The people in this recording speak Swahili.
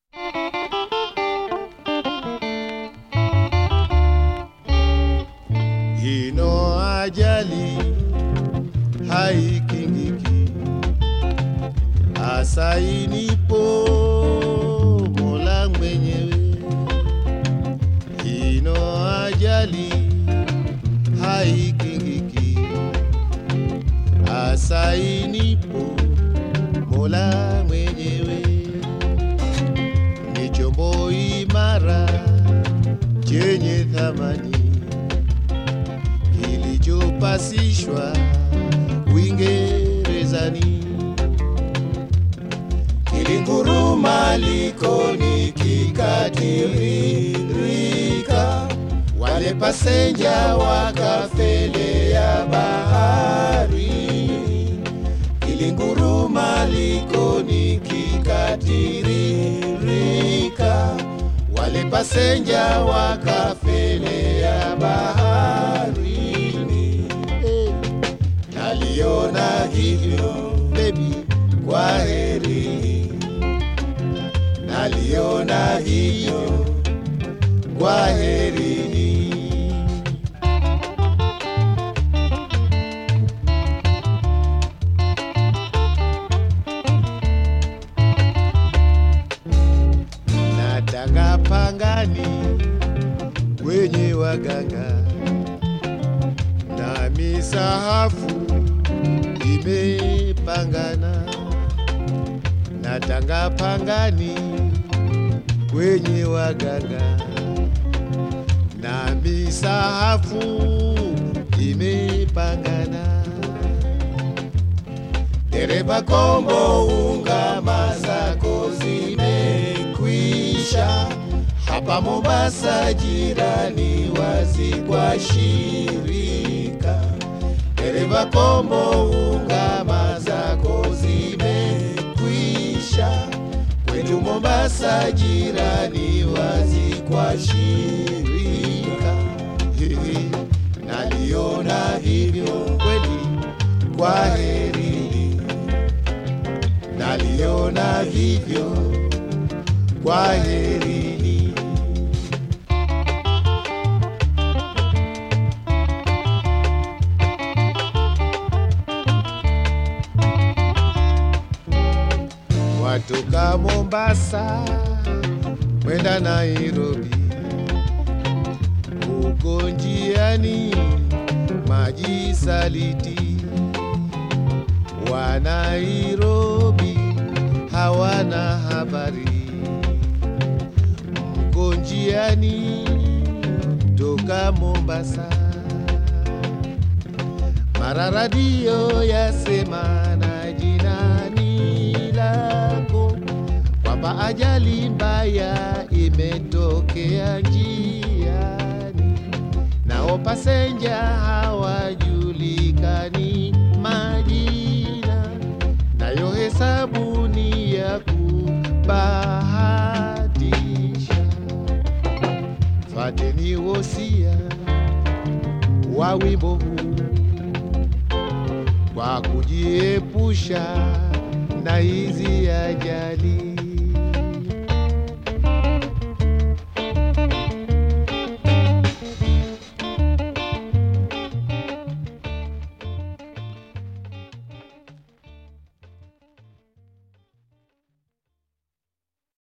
Ino ajali haikingiki, hasa inipo Mola mwenyewe. Ino ajali haikingiki, hasa inipo Mola mwenyewe. Ni chombo imara chenye thamani kilichopasishwa Uingerezani, kilinguruma likoni kikatiririka, wale pasenja wakafelea bahari. Kilinguruma likoni kikatiririka, wale pasenja wakafelea baharini. Eh, Naliona hivyo baby, kwa heri. Naliona hivyo kwa herini. Natanga pangani wenye waganga na misahafu imepangana. Natanga pangani wenye waganga na misahafu imepangana. Dereva kombo, ungama zako zimekwisha. Hapa Mombasa jirani wazi kwa shirika. Dereva kombo, ungama zako zimekwisha. Kwetu Mombasa jirani wazi kwa shirika. Hihi, Naliona hivyo kweli, kwa heri. Naliona hivyo, kwa herini. Watoka Mombasa kwenda Nairobi, huko njiani maji saliti wa Nairobi hawana habari, mko njiani toka Mombasa, mara radio yasema na jinani lako kwamba ajali mbaya imetokea njiani, nao pasenja hawajulikani majina, nayo hesabu ni ya kubahatisha. Fateni wosia wa wimbo huu kwa kujiepusha na hizi ajali.